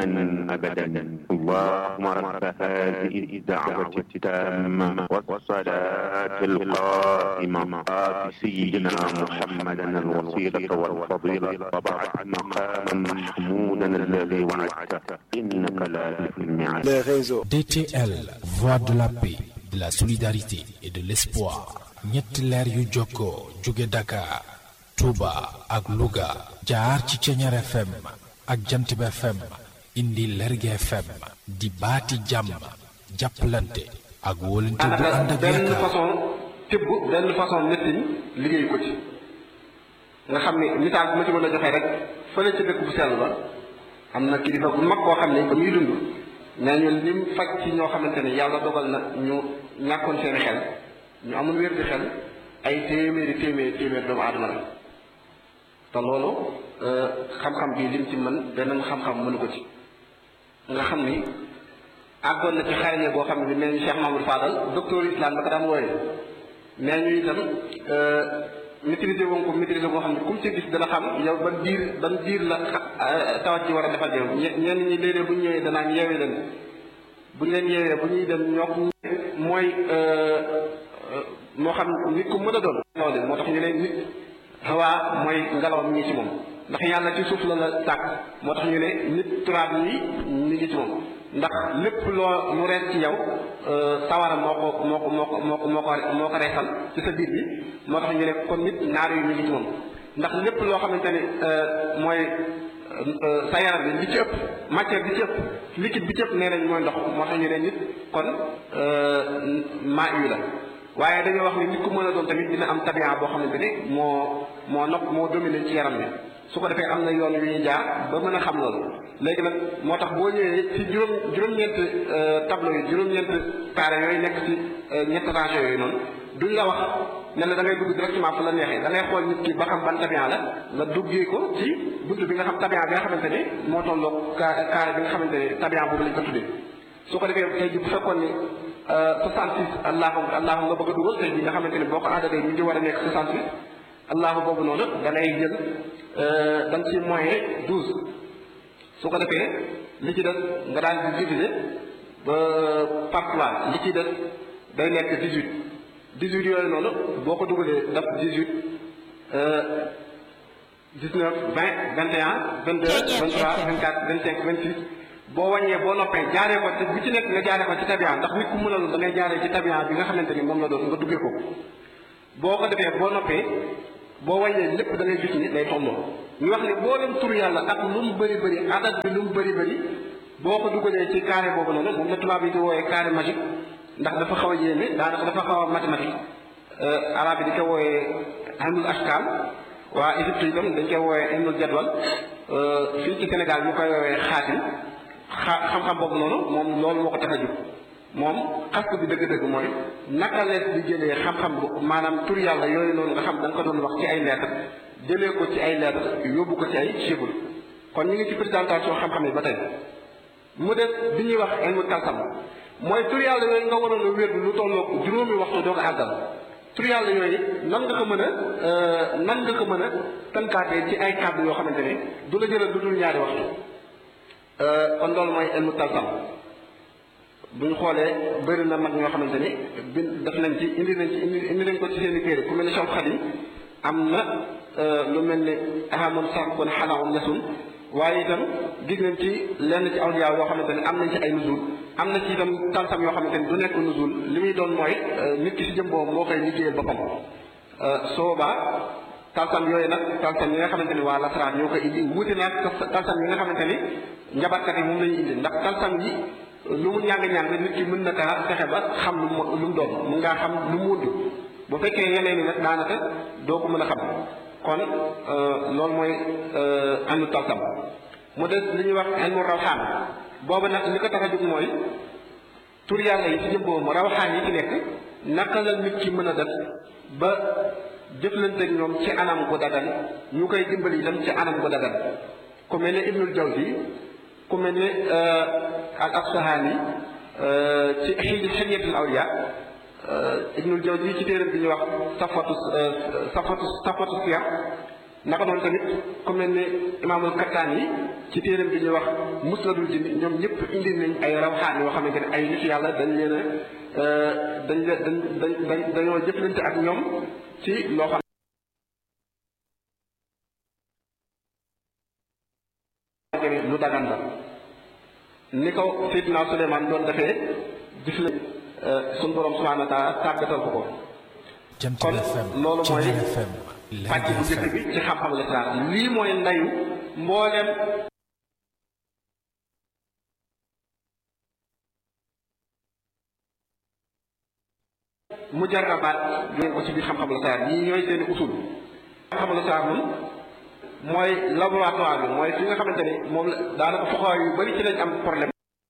دائما أبدا اللهم رب هذه الدعوة التامة والصلاة القائمة آت سيدنا محمدا الوسيلة والفضيلة وبعد مقاما محمودا الذي وعدته إنك لا تخلف الميعاد les réseaux. DTL, voix de la paix, de la solidarité et de l'espoir. ñetti leer yu jokkoo jóge Dakar, Touba ak Louga jaar ci Ceñeer FM ak Jantib FM indi Lerge FM di baati jàmm jàppalante ak wóolante bu ànd ak benn yaakaar. façon tibb benn façon nettiñ liggéey ko ci nga xam ne misaal bi ma ci mën a joxe rek fële ca dëkk bu sell ba am na kilifa bu mag koo xam ne ba muy dund nee ñu lim faj ci ñoo xamante ne yàlla dogal na ñu ñàkkoon seeni xel ñu amul wér di xel ay téeméeri téeméeri téeméeri doomu aadama la te loolu xam-xam bii lim ci mën beneen xam-xam mënu ko ci nga xam ni àggoon na ci xarañe boo xam ne nee ñu Cheikh Mamadou Fadal docteur islam ba ko daan wooyee nee ñu itam maîtriser woon ko maîtriser boo xam ne comme ci gis dana xam yow ban diir ban diir la xa- tawat ci war a defal yow ñe- ñenn ñi léeg-léeg bu ñu ñëwee danaan yeewee leen bu ñu leen yeewee bu ñuy dem ñoo mooy moo xam nit ku mën a doon loolu moo tax ñu ne nit xawaa mooy ngelaw mi ngi ci moom ndax yàlla ci suuf la la tàkk moo tax ñu ne nit turaab yi mi ngi ci moom ndax lépp loo lu rees ci yow sawara moo ko moo ko moo ko moo ko moo ko moo ko reesal ci sa biir bi moo tax ñu ne kon nit naar yi mi ngi ci moom ndax lépp loo xamante ne mooy sa yaram bi li ci ëpp matière bi ci ëpp liquide bi ci ëpp nee nañ mooy ndox moo tax ñu ne nit kon maa yu la waaye dañoo wax ni nit ku mën a doon tamit dina am tabian boo xamante ni moo moo nopp moo dominé ci yaram bi su ko defee am na yoon yu ñuy jaar ba mën a xam loolu léegi nag moo tax boo ñëwee ci juróom juróom-ñeent tableau yi juróom-ñeent carré yooyu nekk ci ñett rangées yooyu noonu duñ la wax ne la da ngay dugg directement fu la neexee da ngay xool nit ki ba xam ban tabian la nga duggee ko ci buntu bi nga xam tabian bi nga xamante ne moo tolloo carré bi nga xamante ne tabian boobu lañ ko tuddee su ko defee tey ji bu fekkoon ni 66 allahu allahu nga bëgg a dugal tey ji nga xamante ne boo ko aadalee mi ngi war a nekk 68 allahu boobu noonu da lay jël da nga ci moyen 12 su ko defee li ci des nga daal di diviser ba par trois li ci des day nekk 18 18 yooyu noonu boo ko dugalee daf 18 19 20 21 22 23 24 25 26 boo wàññee boo noppee jaaree ko te bu ci nekk nga jaaree ko ci tabian ndax nit ku mën a da ngay jaaree ci tabian bi nga xamante ni moom la doon nga duggee ko boo ko defee boo noppee boo wàññee lépp da ngay gis ni day tolloo ñu wax ne boo leen tur yàlla ak lu mu bëri bëri adat bi lu mu bëri bëri boo ko dugalee ci carré boobu noonu moom la tubaab yi di wooyee carré magique ndax dafa xaw a yéeme daanaka dafa xaw a mathématique arabe yi di ko wooyee ilmul ashkal waa Égypte itam dañ koy wooyee ilmul jadwal fii ci Sénégal ñu koy woowee xaatim xa xam-xam boobu noonu moom loolu moo ko tax a jóg moom xastu bi dëgg-dëgg mooy naka lees di jëlee xam-xam bu maanaam tur yàlla yooyu noonu nga xam da nga ko doon wax ci ay lettres jëlee ko ci ay lettres yóbbu ko ci ay chiffres kon ñu ngi ci présentation xam-xam yi ba tey mu des bi ñuy wax ilmu kalsam mooy tur yàlla yooyu nga waroon a wér lu tolloo juróomi waxtu doo ko àggal tur yàlla yooyu nan nga ko mën a nan nga ko mën a tënkaatee ci ay kàddu yoo xamante ne du la jëlal lu dul ñaari waxtu kon loolu mooy ilmu talsam bu ñu xoolee bëri na mag ñoo xamante ni bin def nañ ci indi nañ ci indi indi nañ ko ci seen i téere ku mel ni Cheikh Khadim am na lu mel ni ahamam sax kon xalaam nasun waaye itam gis nañ ci lenn ci awliya yoo xamante ni am nañ ci ay nuzul am na ci itam talsam yoo xamante ni du nekk nuzul li muy doon mooy nit ki si jëm boobu moo koy liggéeyal boppam soobaa talsam yooyu nag talsam yi nga xamante ni waa lasaraan ñoo koy indi wuute naag talsam yi nga xamante ni njabarkat yi moom la ñuy indi ndax talsam yi lu mu ñàng-ñàng nit ki mën na kaa fexe ba xam lu mu lu mu doon mun ngaa xam lu mu wund bu fekkee yeneen yi nag daanaka doo ko mën a xam kon loolu mooy ilmu talsam mu des li ñuy wax ilmu rawxaan boobu nag li ko tax a jóg mooy tur yàlla yi ci jëm boobu rawxaan yi ci nekk naka la nit ki mën a def ba jëflanteeg ñoom ci anam gu dagan ñu koy dimbali itam ci anam gu dagan ku mel ne Ibnul Jawzi ku mel ne al Asfahani ci xi xilyatul awliya Ibnul Jawzi ci téeram bi ñuy wax safatu safatu safatu siyar naka noonu tamit ku mel ne imaamul kattaan yi ci téeram bi ñuy wax musnadul jinni ñoom ñëpp indi nañ ay rawxaan yoo xamante ne ay nit yàlla dañ leen a dañ leen dañ dañ dañoo jëflante ak ñoom ci loo xam lu dagan la ni ko Seydina Suleymaan doon defee gis la suñ borom subhaanahu wa taala tàggatal ko ko kon loolu mooy pàcc bu njëkk bi ci xam-xam lislaam lii mooy ndayu mboolem mujarrabaat ngeen ko ci biir xam-xam lislaam yii ñooy seeni usul xam-xam lislaam moom mooy laboratoire bi mooy fi nga xamante ni moom la daanaka foxaay yu bari ci lañ am problème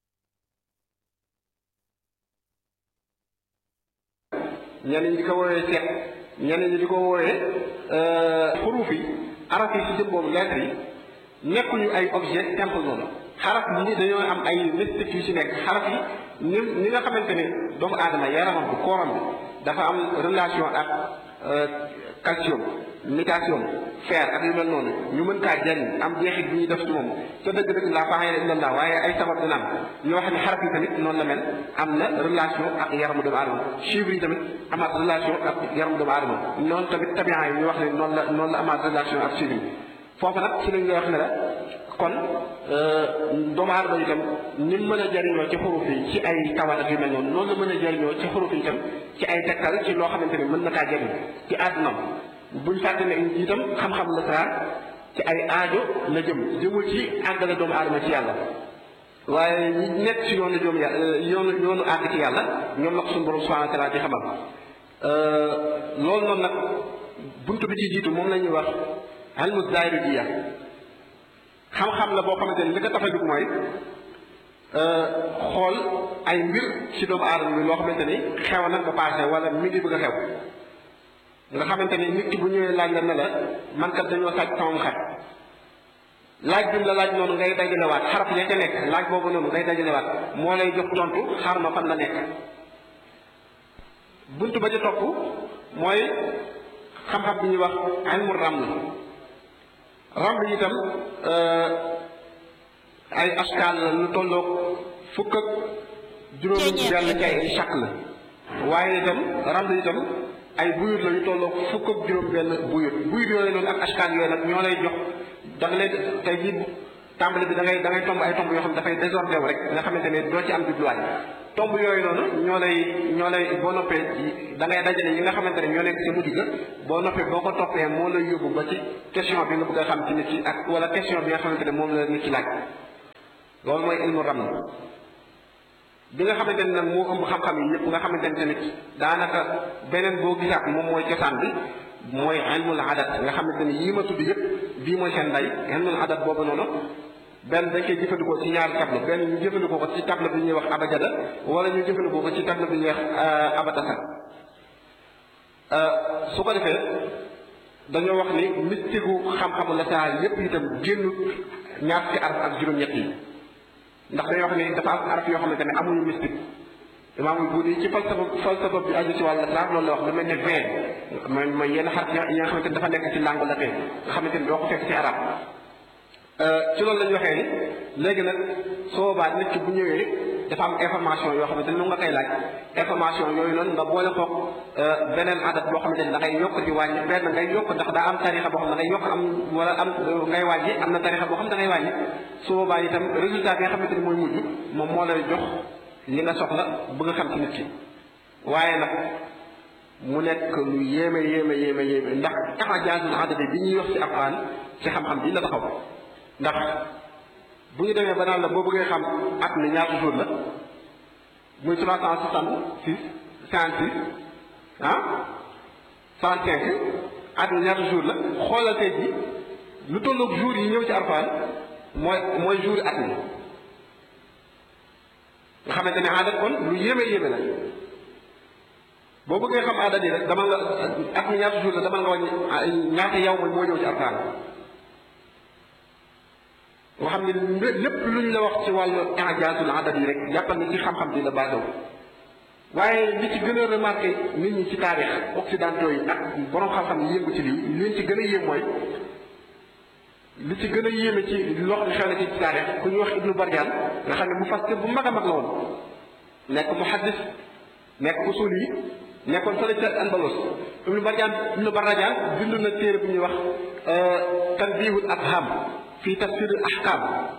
ñenn ñi di ko woowee seet ñenn ñi di ko woowee xuruuf yi araf yi ci jëm boobu lettre yi nekkuñu ay objet simple noonu xaraf yi dañoo am ay mystique yu ci nekk xaraf yi ni ni nga xamante ne doomu aadama yaramam bi kooram bi dafa am relation ak calcium mutation fer ak yu mel noonu ñu mën kaa jariñ am jeexit bi ñuy def ci moom te dëgg-dëgg laa faaxee illa allah waaye ay sabab dina am ñoo xam ne xaraf yi tamit noonu la mel am na relation ak yaramu doomu aadama chiffres yi tamit amaat relation ak yaramu doomu aadama noonu tamit tabian yi ñu wax ne noonu la noonu la amaat relation ak chiffres yi foofu nag ci lañ lay wax ne la kon doomu aadama itam ni mu mën a jariñoo ci xuruf yi ci ay tawat ak yu mel noonu noonu la mën a jariñoo ci xuruf yi itam ci ay tegtal ci loo xamante ne mën na kaa jariñ ci àddunam buñ fàtte ne itam xam-xam la saa ci ay aajo la jëm jëmul ci àggale doomu aadama ci yàlla waaye ñi nekk ci yoonu joom yàlla yoonu yoonu àgg ci yàlla ñoom la ko suñu borom subhanahu wa taala di xamal loolu noonu nag buntu bi ci jiitu moom la ñuy wax ilmu zaahiriya xam-xam la boo xamante ni li ko tax a jóg mooy xool ay mbir ci doomu aadama bi loo xamante ni xew na ba passé wala mi ngi bëgg a xew nga xamante ni nit ki bu ñëwee laaj la ne la man kat dañoo sàcc sama xar laaj bi mu la laaj noonu ngay dajalewaat xaraf ya ca nekk laaj boobu noonu ngay dajalewaat moo lay jox tontu xar ma fan la nekk buntu ba ca topp mooy xam-xam bi ñuy wax ilmu raml raml itam ay askaal la lu tolloog fukk ak juróomi benn ci ay chaq la waaye itam raml itam ay buyut la yu tolloog fukk ak juróom benn buyut buyut yooyu noonu ak askaal yooyu nag ñoo lay jox da nga lay tey jii tàmbali bi da ngay da ngay tomb ay tomb yoo xam ne dafay désordre wu rek nga xamante ne doo ci am jubluwaay tomb yooyu noonu ñoo lay ñoo lay boo noppee da ngay dajale yi nga xamante ne ñoo nekk ca mujj ga boo noppee boo ko toppee moo lay yóbbu ba ci question bi nga bëgg a xam ci nit ki ak wala question bi nga xamante ne moom la nit ki laaj loolu mooy ilmu ram bi nga xamante ne nag moo ëmb xam-xam yi yëpp nga xamante ne tamit daanaka beneen boo gisaat moom mooy cosaan bi mooy ilmul adat nga xamante ne yii ma tudd yëpp bii mooy seen nday ilmul adat boobu noonu benn dañ koy jëfandikoo ci ñaari table benn ñu jëfandikoo ko ci table bi ñuy wax abajada wala ñu jëfandikoo ko ci table bi ñuy wax abatasa su ko defee dañoo wax ni mystique xam-xamu la saa yépp itam génnut ñaar ci araf ak juróom-ñett yi ndax dañoo wax ni dafa am araf yoo xamante ne amuñu mystique imaamul buuni ci falsafa falsafa bi aju ci wàllu laaf loolu la wax lu mel ne vingt mooy mooy yenn xaraf yi nga xamante ne dafa nekk ci langue latin nga xamante ni doo ko fekk ci arab ci loolu la ñu waxee ni léegi nag soo boobaa nit ki bu ñëwee dafa am information yoo xamante ni nu nga koy laaj information yooyu noonu nga boole koog beneen adat boo xamante ni da ngay yokk di wàññi benn ngay yokk ndax daa am tarixa boo xam ne da ngay yokk am wala am ngay wàññi am na tarixa boo xam ne da ngay wàññi su boobaa itam résultat bi nga xamante ni mooy mujj moom moo lay jox li nga soxla bëgg a xam ci nit ki waaye nag mu nekk lu yéeme yéeme yéeme yéeme ndax taxajaasul adadi bi ñuy wax ci alquran ci xam-xam bi la taxaw ndax bu ñu demee ba naan la boo bëggee xam at mi ñaata jour la muy trois cent soixante six cinquante six ah soixante cinq at mi ñaata jour la xoolal tey ji lu tolloog jour yi ñëw ci alquran mooy mooy jour at mi nga xamante ne adat kon lu yéeme yéeme la boo bëggee xam adat yi rek dama nga at mi ñaata jour la dama nga wàññi ñaata yow mooy moo ñëw ci alquran nga xam ne lépp luñ la wax ci wàllu injaasul adat yi rek jàppal ni ci xam-xam bi la basé wu waaye li ci gën a remarqué nit ñi ci taarix occidentaux yi ak borom xam-xam yi yëngu ci lii li leen ci gën a yéem mooy li ci gën a yéeme ci loo xam ne xew na ci taarix ku ñuy wax ibnu barjaan nga xam ne mu fassir bu mag a mag la woon nekk muhaddis nekk usul yi nekkoon fële ca Andalos ibnu barjaan ibnu barjaan bind na téere bu ñuy wax tanbihul afham fii tafsirul ahkam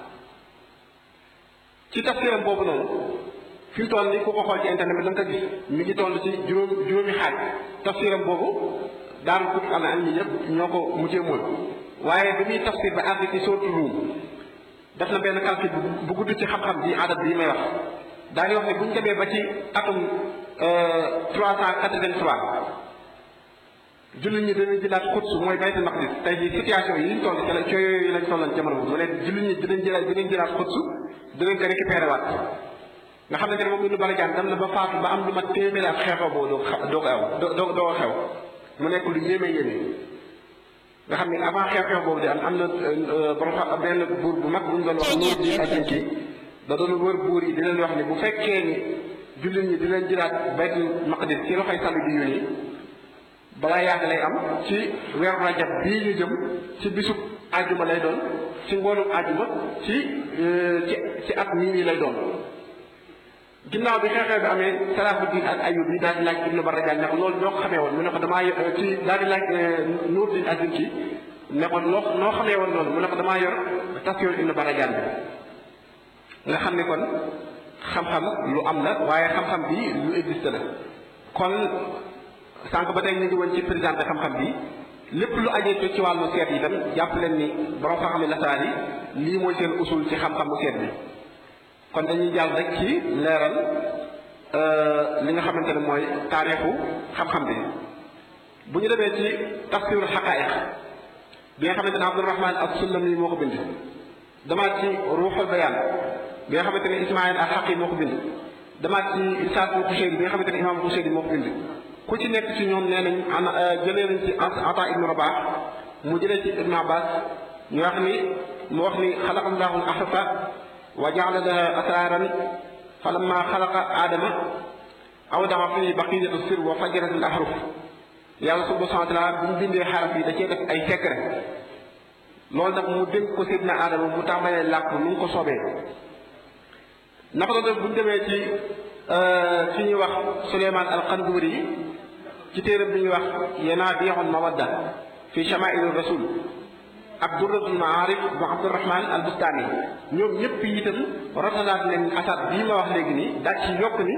ci tafsiram boobu noonu fi mu toll nii ku ko xool ci internet bi da nga ko gis mi ngi toll ci juróom juróomi xaaj tafsiram boobu daaru kut al ilmi yëpp ñoo ko mujjee mooy waaye bi muy tafsir ba àgg ci sóotu ruum def na benn calcul bu gudd ci xam-xam bi adat bii may wax daañu wax ne bu ñu demee ba ci atum trois cent quatre-vingt-trois jullit ñi dinañ jëlaat Quds mooy baytul maqdis tey jii situation yi ñu toll ci la cooy yooyu lañ tolloon jamono boobu mu ne jullit ñi dinañ jëlaat dinañ jëlaat Quds dinañ ko récupéré waat nga xam ne moom lu bala jaan dem na ba faatu ba am lu ma téeméeri ak xeexoo boobu doo doo ko aw doo doo xew mu nekk lu yéeme yéeme nga xam ne avant xew-xew boobu di am am na borom xam benn buur bu mag bu ñu doon wax nuur di ajinki da doon wër buur yi di leen wax ne bu fekkee ni jullit ñi dinañ jëlaat baytul maqdis ci loxoy sàll bi yu nii balaa yàgg lay am ci weeru rajab bii ñu jëm ci bisub àjjuma lay doon ci ngoonum àjjuma ci ci ci at mii nii lay doon ginnaaw bi xeexee bi amee Salahuddin ak Ayyub yi daal di laaj Ibnu Barajaan ne ko loolu ñoo ko xamee woon mu ne ko damaa yor ci daal di laaj Nuruddin Ajinki ne ko noo noo xamee woon loolu mu ne ko damaa yor tafsir Ibnu Barajaan bi nga xam ne kon xam-xam lu am la waaye xam-xam bi lu existe la kon sànq ba tey ñu ngi woon ci présenté xam-xam bi lépp lu ajee ci wàllu seet yi tam jàpp leen ni borom xam-xam yi lasaraar yi lii mooy seen usul ci xam-xamu seet bi kon dañuy jàll rek ci leeral li nga xamante ne mooy taarixu xam-xam bi bu ñu demee ci tafsirul xaqaayiq bi nga xamante ne Abdurahman as-Sulami moo ko bind damaat ci ruuxul bayaan bi nga xamante ne Ismaïl al-Haqi moo ko bind damaat ci Isaaq Xuseyri bi nga xamante ne imaam Xuseyri moo ko bind ku ci nekk ci ñoom nee nañ ana jëlee nañ ci Ata ibnu Rabah mu jëlee ci Ibnu Abbas ñu wax ni mu wax ni xalaqa allahu al-ahsa wa jaala laha asraaran fa lamma xalaqa aadama awdaa fi baqiyatu sir wa fajarat al ahruf yàlla subhanahu wa taala bu mu bindee xaraf yi da cee def ay secret loolu nag mu dénk ko sidna aadama mu tàmbalee làkk nu mu ko soobee naka la def bu ñu demee ci fi ñuy wax Suleymaan al Qanduri yi ci téeram bi ñuy wax yanaabiixul mawadda fi shamaa'il rasul ak durratul maarif bu abdurahman al bustaani ñoom ñëpp itam rotalaat nañ asat bii ma wax léegi nii daal ci yokk ni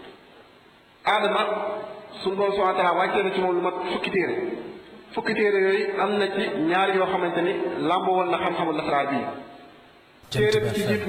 aadama suñu borom subhaanahu wa taala wàccee na ci moom lu mat fukki téere fukki téere yooyu am na ci ñaar yoo xamante ni làmboo woon na xam-xamul lasaraar bii téere bi ci jiitu